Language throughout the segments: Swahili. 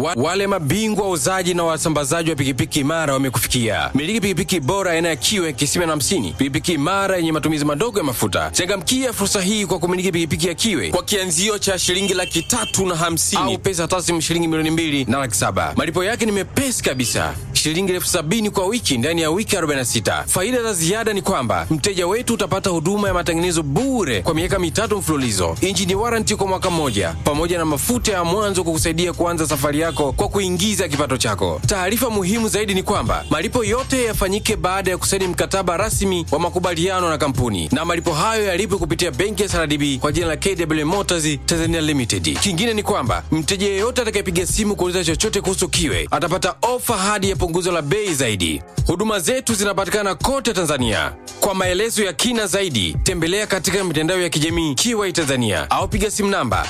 Wa, wale mabingwa wauzaji na wasambazaji wa pikipiki imara wamekufikia. Miliki pikipiki bora aina ya kiwe kisima na hamsini, pikipiki imara yenye matumizi madogo ya mafuta. Changamkia fursa hii kwa kumiliki pikipiki ya kiwe kwa kianzio cha shilingi laki tatu na hamsini au pesa taslimu shilingi milioni mbili na laki saba. Malipo yake ni mepesi kabisa, shilingi elfu sabini kwa wiki ndani ya wiki 46. Faida za ziada ni kwamba mteja wetu utapata huduma ya matengenezo bure kwa miaka mitatu mfululizo, injini waranti kwa mwaka mmoja, pamoja na mafuta ya mwanzo kukusaidia kuanza safari yako kwa kuingiza kipato chako. Taarifa muhimu zaidi ni kwamba malipo yote yafanyike baada ya kusaini mkataba rasmi wa makubaliano na kampuni, na malipo hayo yalipwe kupitia benki ya SRDB kwa jina la KW Motors Tanzania Limited. Kingine ni kwamba mteja yeyote atakayepiga simu kuuliza chochote kuhusu kiwe atapata ofa hadi ya punguzo la bei zaidi. Huduma zetu zinapatikana kote Tanzania. Kwa maelezo ya kina zaidi, tembelea katika mitandao ya kijamii Kiwai Tanzania au piga simu namba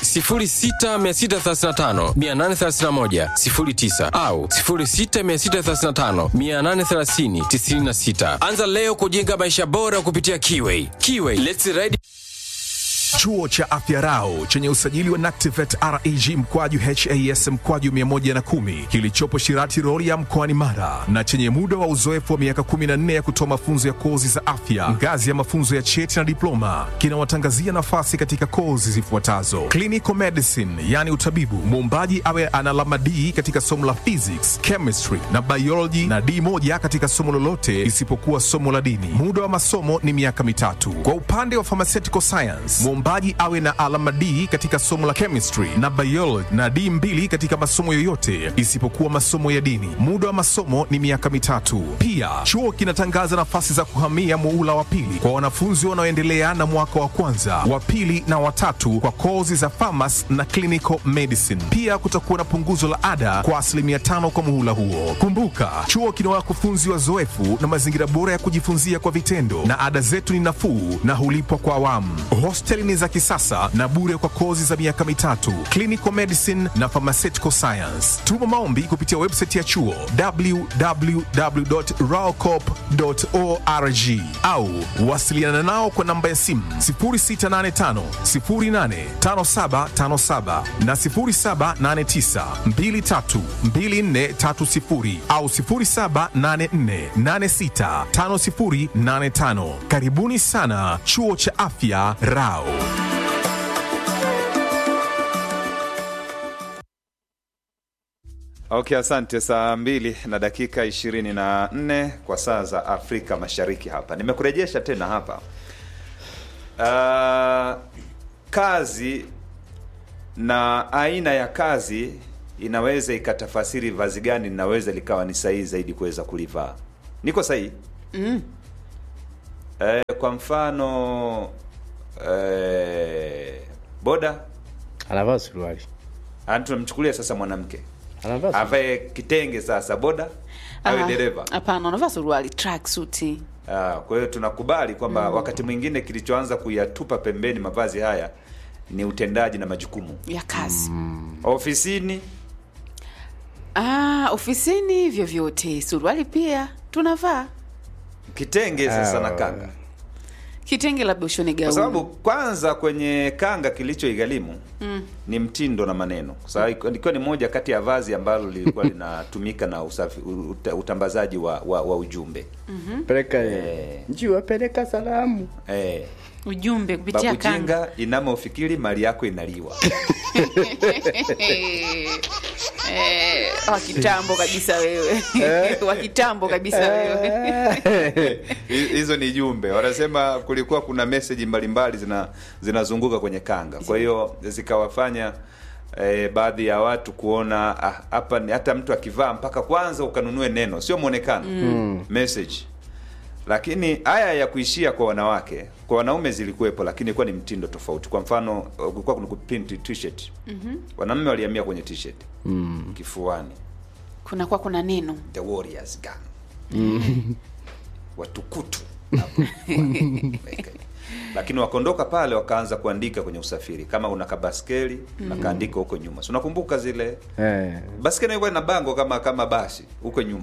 0663583109 au 0663583096. Anza leo kujenga maisha bora kupitia Kiwai. Kiwai, let's ride. Chuo cha Afya Rau chenye usajili wa NACTIVATE reg mkwaju has mkwaju 110 kilichopo Shirati Rorya mkoani Mara na chenye muda wa uzoefu wa miaka 14 ya kutoa mafunzo ya kozi za afya ngazi ya mafunzo ya cheti na diploma kinawatangazia nafasi katika kozi zifuatazo: clinical medicine, yani utabibu, muombaji awe ana alama D katika somo la physics, chemistry na biology na D moja katika somo lolote isipokuwa somo la dini. Muda wa masomo ni miaka mitatu. Kwa upande wa pharmaceutical science, mwombaji awe na alama D katika somo la chemistry na biology na D mbili katika masomo yoyote isipokuwa masomo ya dini. Muda wa masomo ni miaka mitatu. Pia chuo kinatangaza nafasi za kuhamia muula wa pili kwa wanafunzi wanaoendelea na mwaka wa kwanza, wa pili na watatu kwa kozi za pharmacy na clinical medicine. Pia kutakuwa na punguzo la ada kwa asilimia tano kwa muhula huo. Kumbuka, chuo kina wakufunzi wazoefu na mazingira bora ya kujifunzia kwa vitendo, na ada zetu ni nafuu na hulipwa kwa awamu. Hosteli ni za kisasa na bure kwa kozi za miaka mitatu, clinical medicine na pharmaceutical science. Tuma maombi kupitia website ya chuo www.raocop.org au wasiliana nao kwa namba ya simu 0685 085757 na 0789 232430 au 0784865085. Karibuni sana chuo cha afya Rao. Okay, asante. Saa mbili na dakika ishirini na nne kwa saa za Afrika Mashariki. Hapa nimekurejesha tena hapa. Uh, kazi na aina ya kazi inaweza ikatafasiri vazi gani linaweza likawa ni sahihi zaidi kuweza kulivaa. Niko sahihi? Mm. Eh, kwa mfano eh, boda anavaa suruali Ah, tunamchukulia sasa mwanamke anavaa suruali. avae kitenge sasa boda awe Ah, dereva Hapana, unavaa suruali tracksuit. Ah, kwa hiyo tunakubali kwamba wakati mwingine kilichoanza kuyatupa pembeni mavazi haya ni utendaji na majukumu ya kazi ofisini. ah, ofisini vyovyote suruali pia tunavaa Kitenge sasa Ah, na kanga, kitenge labda ushone kwa gauni sababu kwanza kwenye kanga kilichoigharimu ni mtindo na maneno, kwa sababu ilikuwa ni moja kati ya vazi ambalo lilikuwa linatumika na usafi, uta, utambazaji wa, wa, wa ujumbe peleka Eh. njiwa peleka salamu eh, ujumbe kupitia babu kanga jinga inama ufikiri mali yako inaliwa. Eh, wa kitambo kabisa wewe wa kitambo kabisa wewe Hi- hizo ni jumbe wanasema kulikuwa kuna meseji mbalimbali zina zinazunguka kwenye kanga kwa hiyo zikawafanya eh, baadhi ya watu kuona ah, hapa ni hata mtu akivaa mpaka kwanza ukanunue neno sio mwonekano message lakini haya ya kuishia kwa wanawake kwa wanaume zilikuwepo lakini ilikuwa ni mtindo tofauti kwa mfano uh, kulikuwa kuna kuprint t-shirt wanaume walihamia kwenye t-shirt kifuani kunakuwa kuna neno the warriors gang watukutu hapo. lakini wakaondoka pale wakaanza kuandika kwenye usafiri kama una kabaskeli nakaandika huko nyuma si unakumbuka zile eh. baskeli ilikuwa ina bango kama kama basi huko nyuma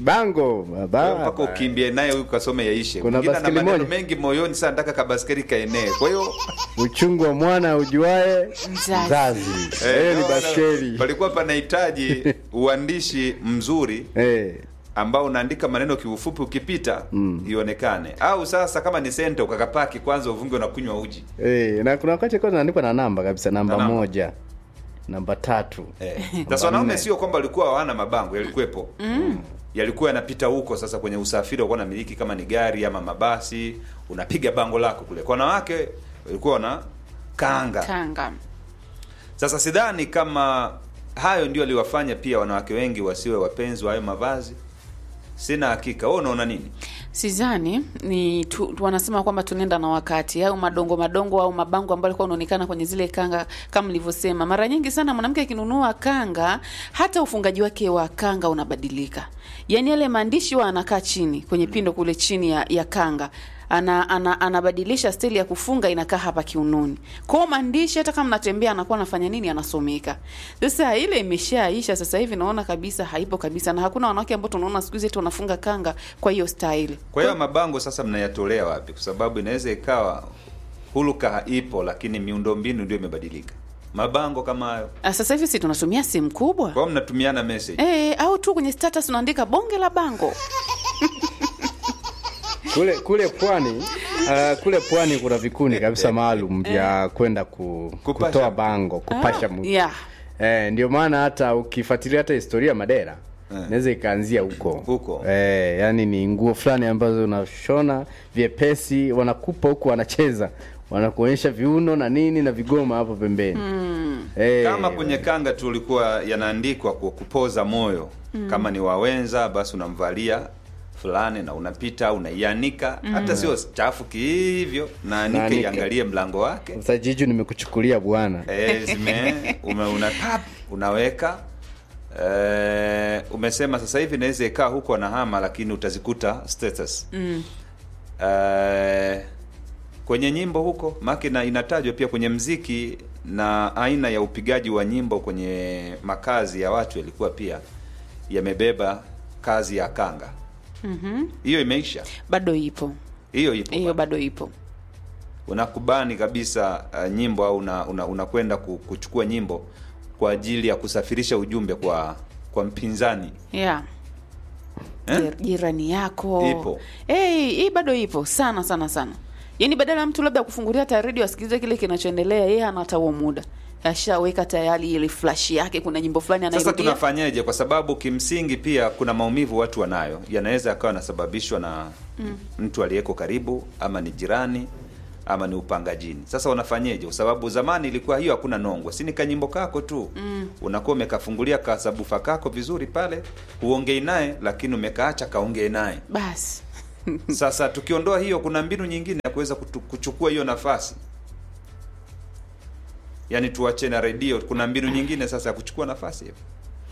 bango baba. mpaka ukimbie naye huyu kasome yaishe Kuna mwingine ana baskeli maneno moja. mengi moyoni saa nataka kabaskeli kaenee kwa hiyo uchungu wa mwana ujuae Mzazi. mzazi eh, hiyo ni naona baskeli palikuwa panahitaji uandishi mzuri Eh, ambao unaandika maneno kiufupi ukipita ionekane au sasa kama ni senta ukakapaki kwanza uvunge unakunywa uji eh, na kuna wakati kwa naandikwa na namba kabisa namba Na namba. moja namba tatu Eh. Sasa wanaume sio kwamba walikuwa hawana mabango, yalikuwepo yalikuwa yanapita huko. Sasa kwenye usafiri walikuwa namiliki kama ni gari ama mabasi, unapiga bango lako kule. Kwa wanawake walikuwa wana kanga. kanga Sasa sidhani kama hayo ndio aliwafanya pia wanawake wengi wasiwe wapenzi wa hayo mavazi. Sina hakika. Wewe unaona nini? Sizani ni tu, tu wanasema kwamba tunaenda na wakati au madongo madongo au mabango ambayo yalikuwa unaonekana kwenye zile kanga, kama nilivyosema, mara nyingi sana mwanamke akinunua kanga, hata ufungaji wake wa kanga unabadilika. Yaani yale maandishi wa anakaa chini kwenye pindo kule chini ya, ya kanga ana, ana, anabadilisha stili ya kufunga inakaa hapa kiunoni. Kwa hiyo maandishi hata kama mnatembea anakuwa anafanya nini anasomeka. Sasa ile imeshaisha sasa hivi naona kabisa haipo kabisa na hakuna wanawake ambao tunaona siku hizi eti wanafunga kanga kwa hiyo style. Kwa hiyo mabango sasa mnayatolea wapi? Kwa sababu inaweza ikawa huluka ipo, lakini miundombinu ndio imebadilika. Mabango kama hayo, Ah, Sasa hivi si tunatumia simu kubwa kwa hiyo mnatumiana message eh, au tu kwenye status unaandika bonge la bango. kule kule pwani uh, kule pwani kuna vikundi kabisa maalum vya kwenda ku, Kupasha. kutoa bango kupasha Ah, mtu yeah. eh, ndio maana hata ukifuatilia hata historia ya Madera Eh. inaweza ikaanzia huko Huko. eh, yani ni nguo fulani ambazo unashona vyepesi wanakupa huku wanacheza wanakuonyesha viuno na nini na vigoma hapo pembeni eh, kama kwenye kanga tulikuwa yanaandikwa kwa kupoza moyo kama ni wawenza basi unamvalia fulani na unapita unaianika hata sio chafu kihivyo naanike Naanika. iangalie mlango wake sasa jiju nimekuchukulia bwana e, zime ume, una pap, unaweka e, umesema sasa hivi inaweza ikaa huko anahama lakini utazikuta status mm. e, kwenye nyimbo huko make na inatajwa pia kwenye mziki na aina ya upigaji wa nyimbo kwenye makazi ya watu yalikuwa pia yamebeba kazi ya kanga hiyo imeisha Bado ipo hiyo ipo hiyo, bado. bado ipo. unakubani kabisa uh, nyimbo au unakwenda una, unakwenda ku- kuchukua nyimbo kwa ajili ya kusafirisha ujumbe kwa kwa mpinzani Yeah. Eh? Jir- jirani yako Ipo. hey, hii bado ipo sana sana sana yaani badala ya mtu labda kufungulia hata redio asikilize kile kinachoendelea yeye hana hata huo muda ashaweka tayari ile flash yake kuna nyimbo fulani sasa anairudia tunafanyaje kwa sababu kimsingi pia kuna maumivu watu wanayo yanaweza yakawa yanasababishwa na mtu aliyeko karibu ama ni jirani ama ni upangajini sasa unafanyeje kwa sababu zamani ilikuwa hiyo hakuna nongwe si ni kanyimbo kako tu mm. unakuwa umekafungulia kasabufa kako vizuri pale huongei naye lakini umekaacha kaongee naye basi Sasa tukiondoa hiyo, kuna mbinu nyingine ya kuweza kutu- kuchukua hiyo nafasi, yaani tuache na redio. Kuna mbinu nyingine sasa ya kuchukua nafasi hiyo.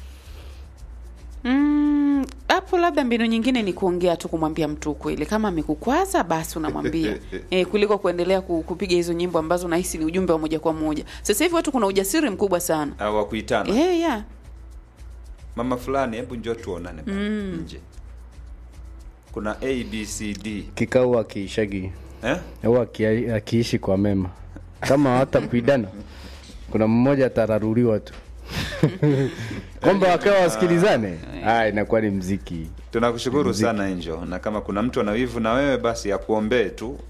Mm, hapo labda mbinu nyingine ni kuongea tu kumwambia mtu ukweli kama amekukwaza basi unamwambia e, kuliko kuendelea ku- kupiga hizo nyimbo ambazo nahisi ni ujumbe wa moja kwa moja sasa hivi watu kuna ujasiri mkubwa sana au wa kuitana e, yeah. mama fulani, hebu njoo tuonane bwana, nje. Kuna abcd kikao akiishagi eh? au aki- akiishi kwa mema kama hata kuidana kuna mmoja atararuliwa tu kwamba wakawa wasikilizane ah, inakuwa ni mziki Tunakushukuru sana Angel, na kama kuna mtu ana wivu na wewe basi akuombee tu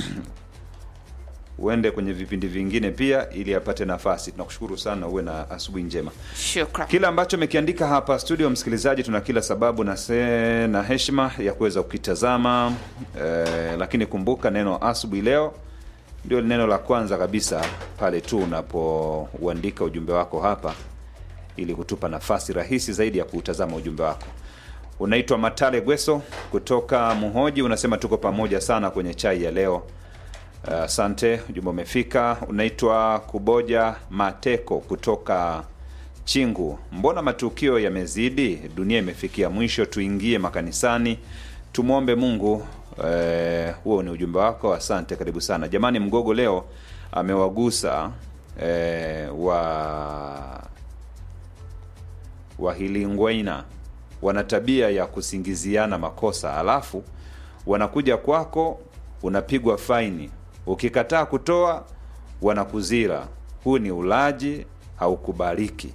uende kwenye vipindi vingine pia ili apate nafasi. Tunakushukuru sana, uwe na asubuhi njema. Shukran. Kila ambacho amekiandika hapa studio, msikilizaji, tuna kila sababu na, se, na heshima ya kuweza kukitazama eh, lakini kumbuka neno asubuhi leo ndio neno la kwanza kabisa pale tu unapouandika ujumbe wako hapa, ili kutupa nafasi rahisi zaidi ya kuutazama ujumbe wako. Unaitwa Matale Gweso kutoka Muhoji, unasema tuko pamoja sana kwenye chai ya leo. Asante, uh, ujumbe umefika. Unaitwa Kuboja Mateko kutoka Chingu, mbona matukio yamezidi? Dunia imefikia mwisho, tuingie makanisani tumwombe Mungu. Eh, huo ni ujumbe wako, asante, karibu sana jamani. Mgogo leo amewagusa eh, wa Wahilingweina wana tabia ya kusingiziana makosa alafu wanakuja kwako unapigwa faini ukikataa kutoa wanakuzira huu ni ulaji haukubaliki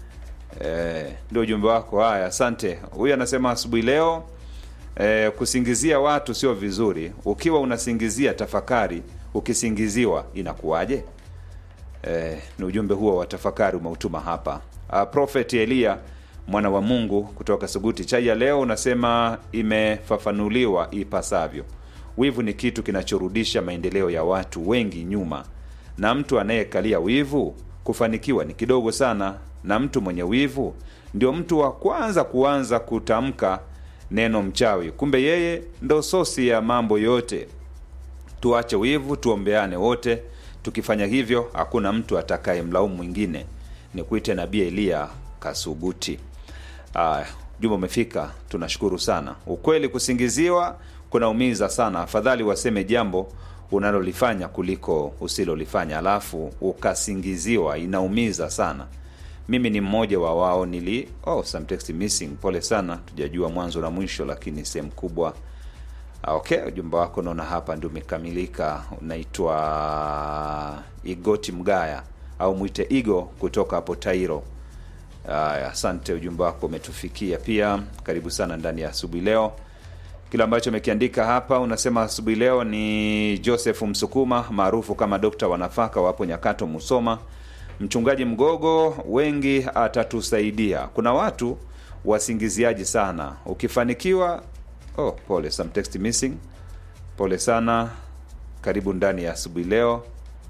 Eh, ndio ujumbe wako. Haya, asante. Huyu anasema asubuhi leo eh, kusingizia watu sio vizuri. Ukiwa unasingizia, tafakari, ukisingiziwa inakuwaje? Eh, ni ujumbe huo wa tafakari umeutuma hapa. Uh, Prophet Elia mwana wa Mungu kutoka Suguti. Chai ya leo unasema imefafanuliwa ipasavyo. Wivu ni kitu kinachorudisha maendeleo ya watu wengi nyuma, na mtu anayekalia wivu kufanikiwa ni kidogo sana, na mtu mwenye wivu ndio mtu wa kwanza kuanza kutamka neno mchawi, kumbe yeye ndo sosi ya mambo yote. Tuache wivu, tuombeane wote. Tukifanya hivyo, hakuna mtu atakaye mlaumu mwingine. Ni kuite Nabii Eliya Kasuguti. Aya, jumbe umefika, tunashukuru sana. Ukweli, kusingiziwa kunaumiza sana. Afadhali waseme jambo unalolifanya kuliko usilolifanya, alafu ukasingiziwa, inaumiza sana. Mimi ni mmoja wa wao. Nili oh, some text missing. Pole sana, tujajua mwanzo na mwisho, lakini sehemu kubwa Ah, Okay, ujumbe wako naona hapa ndio umekamilika. Unaitwa Igoti Mgaya au mwite Igo kutoka hapo Tairo. Aya, asante, ujumbe wako umetufikia pia. Karibu sana ndani ya asubuhi leo. Kile ambacho amekiandika hapa unasema asubuhi leo ni Joseph Msukuma maarufu kama dokta wa nafaka wapo Nyakato Musoma. Mchungaji Mgogo, wengi atatusaidia. Kuna watu wasingiziaji sana, ukifanikiwa oh, pole, some text missing. Pole sana, karibu ndani ya asubuhi leo.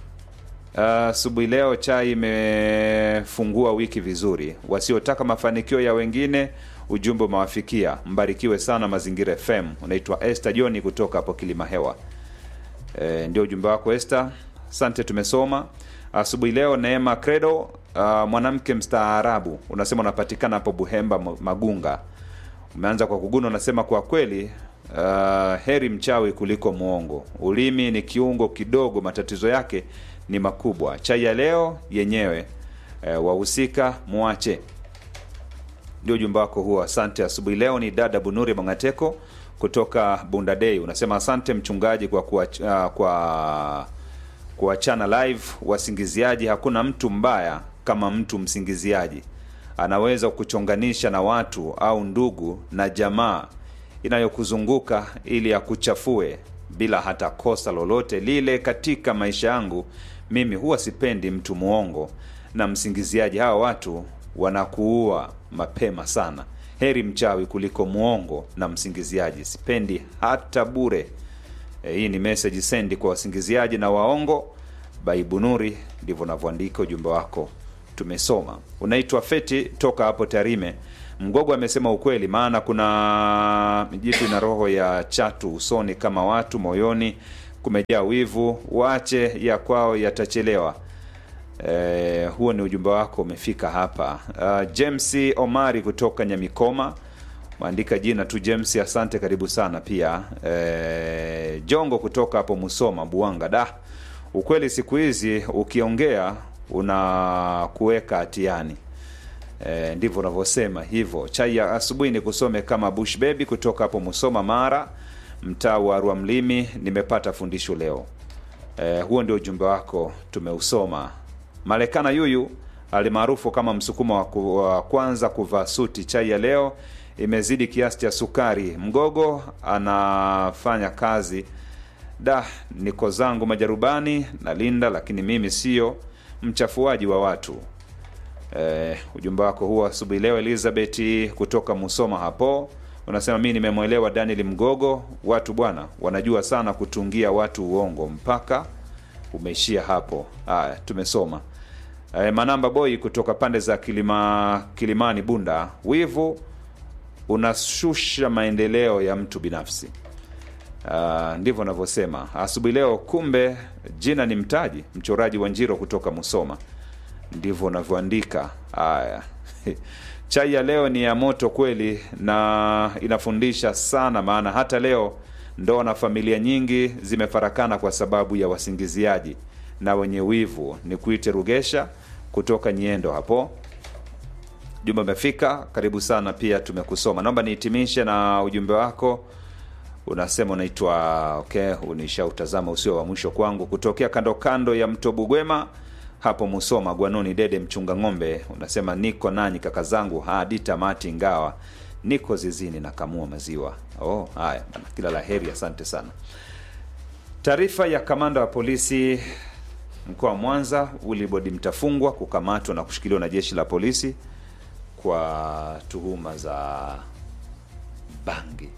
Asubuhi leo chai imefungua wiki vizuri. Wasiotaka mafanikio ya wengine, ujumbe umewafikia. Mbarikiwe sana Mazingira FM. Unaitwa Esther Joni kutoka hapo Kilima Hewa. E, ndio ujumbe wako Esther, asante. Tumesoma asubuhi leo. Neema Credo, uh, mwanamke mstaarabu, unasema unapatikana hapo Buhemba Magunga. Umeanza kwa kuguna, unasema kwa kweli uh, heri mchawi kuliko mwongo. Ulimi ni kiungo kidogo, matatizo yake ni makubwa. Chai ya leo yenyewe uh, wahusika muache. Ndio ujumbe wako huo, asante. Asubuhi leo ni dada Bunuri Mangateko kutoka Bundadei, unasema asante mchungaji kwa kuach, uh, kwa kuachana live wasingiziaji. Hakuna mtu mbaya kama mtu msingiziaji anaweza kuchonganisha na watu au ndugu na jamaa inayokuzunguka ili akuchafue bila hata kosa lolote lile. Katika maisha yangu mimi huwa sipendi mtu mwongo na msingiziaji. Hawa watu wanakuua mapema sana. Heri mchawi kuliko mwongo na msingiziaji, sipendi hata bure. E, hii ni message sendi kwa wasingiziaji na waongo. Baibunuri, ndivyo navyoandika ujumbe wako tumesoma. Unaitwa Feti toka hapo Tarime. Mgogo amesema ukweli, maana kuna jitu na roho ya chatu usoni kama watu, moyoni kumejaa wivu. Waache ya kwao yatachelewa. E, huo ni ujumbe wako umefika hapa. Uh, James Omari kutoka Nyamikoma maandika jina tu James, asante, karibu sana pia. E, Jongo kutoka hapo Musoma Buanga. Da, ukweli siku hizi ukiongea unakuweka hatiani. E, ndivyo unavyosema hivyo. Chai ya asubuhi ni kusome kama Bush Baby kutoka hapo Musoma Mara, mtaa wa Rwamlimi. Nimepata fundisho leo. E, huo ndio ujumbe wako tumeusoma. Malekana yuyu alimaarufu kama msukuma wa, ku, wa kwanza kuvaa suti. Chai ya leo imezidi kiasi cha sukari. Mgogo anafanya kazi da, niko zangu majarubani nalinda, lakini mimi sio mchafuaji wa watu. Eh, ujumbe wako huo asubuhi leo. Elizabeth kutoka Musoma hapo unasema mi nimemwelewa Daniel Mgogo, watu bwana wanajua sana kutungia watu uongo mpaka umeishia hapo. Haya, tumesoma. Eh, Manamba Boy kutoka pande za Kilima, Kilimani Bunda, wivu unashusha maendeleo ya mtu binafsi. Uh, ndivyo navyosema asubuhi leo. Kumbe jina ni mtaji. Mchoraji wa Njiro kutoka Musoma, ndivyo unavyoandika. Haya, chai ya leo ni ya moto kweli na inafundisha sana, maana hata leo ndoa na familia nyingi zimefarakana kwa sababu ya wasingiziaji na wenye wivu. Ni kuite Rugesha kutoka Nyendo hapo ujumbe umefika karibu sana pia tumekusoma naomba nihitimishe na ujumbe wako unasema unaitwa okay unishautazama usio wa mwisho kwangu kutokea kando kando ya mto bugwema hapo musoma gwanoni dede mchunga ng'ombe unasema niko nanyi kaka zangu hadi tamati ingawa niko zizini na kamua maziwa oh haya bana kila la heri asante sana taarifa ya kamanda wa polisi mkoa wa mwanza wilibodi mtafungwa kukamatwa na kushikiliwa na jeshi la polisi kwa tuhuma za bangi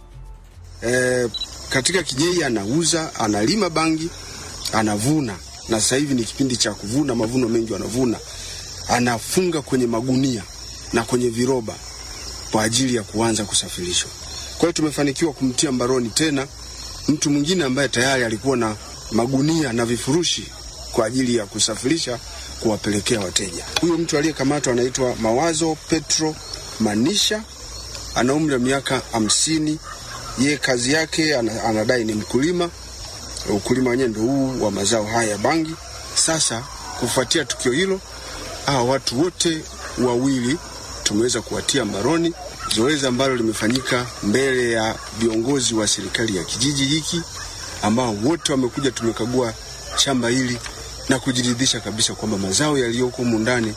e, katika kijiji anauza, analima bangi, anavuna, na sasa hivi ni kipindi cha kuvuna, mavuno mengi wanavuna, anafunga kwenye magunia na kwenye viroba kwa ajili ya kuanza kusafirishwa. Kwa hiyo tumefanikiwa kumtia mbaroni tena mtu mwingine ambaye tayari alikuwa na magunia na vifurushi kwa ajili ya kusafirisha kuwapelekea wateja. Huyo mtu aliyekamatwa anaitwa Mawazo Petro Manisha, ana umri wa miaka hamsini. Ye kazi yake ana- anadai ni mkulima, ukulima wenyewe ndio huu wa mazao haya ya bangi. Sasa kufuatia tukio hilo, hawa watu wote wawili tumeweza kuwatia mbaroni, zoezi ambalo limefanyika mbele ya viongozi wa serikali ya kijiji hiki ambao wote wamekuja, tumekagua shamba hili na kujiridhisha kabisa kwamba mazao yaliyoko humu ndani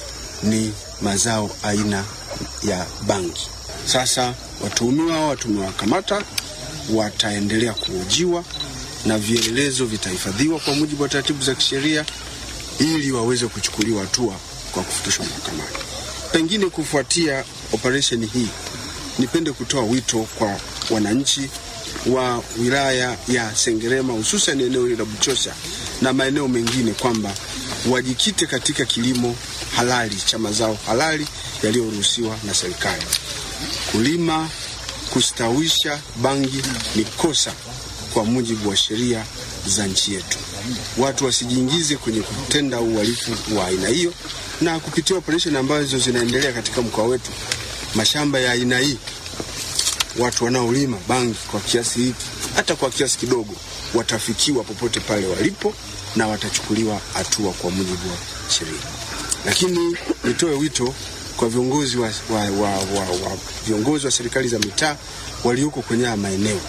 ni mazao aina ya bangi. Sasa watuhumiwa hawa tumewakamata, wataendelea kuhojiwa na vielelezo vitahifadhiwa kwa mujibu wa taratibu za kisheria ili waweze kuchukuliwa hatua kwa kufikishwa mahakamani. Pengine kufuatia operesheni hii, nipende kutoa wito kwa wananchi wa wilaya ya Sengerema, hususan eneo hili la Buchosa na maeneo mengine kwamba wajikite katika kilimo halali cha mazao halali yaliyoruhusiwa na serikali. Kulima, kustawisha bangi ni kosa kwa mujibu wa sheria za nchi yetu. Watu wasijiingize kwenye kutenda uhalifu wa aina hiyo, na kupitia operesheni ambazo zinaendelea katika mkoa wetu, mashamba ya aina hii, watu wanaolima bangi kwa kiasi hiki, hata kwa kiasi kidogo, watafikiwa popote pale walipo na watachukuliwa hatua kwa mujibu wa sheria. Lakini nitoe wito kwa viongozi wa, wa, wa, wa, wa, viongozi wa serikali za mitaa walioko kwenye haya maeneo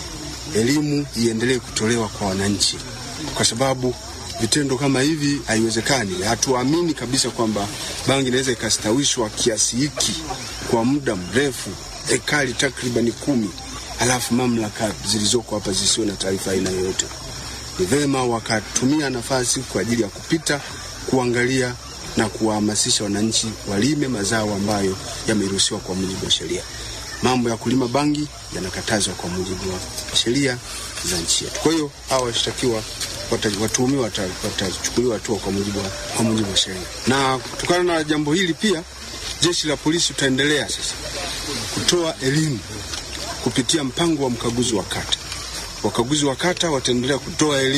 elimu iendelee kutolewa kwa wananchi, kwa sababu vitendo kama hivi haiwezekani. Hatuamini kabisa kwamba bangi inaweza ikastawishwa kiasi hiki kwa muda mrefu, ekari takribani kumi, halafu mamlaka zilizoko hapa zisiwe na taarifa aina yoyote. Ni vema wakatumia nafasi kwa ajili ya kupita kuangalia na kuwahamasisha wananchi walime mazao ambayo yameruhusiwa kwa mujibu wa sheria. Mambo ya kulima bangi yanakatazwa kwa mujibu wa sheria za nchi yetu. Kwa hiyo hawa washtakiwa wata- watuhumiwa wata- watachukuliwa hatua kwa mujibu wa, kwa mujibu wa sheria. Na kutokana na jambo hili pia jeshi la polisi tutaendelea sasa kutoa elimu kupitia mpango wa mkaguzi wa kata. Wakaguzi wa kata wataendelea kutoa elimu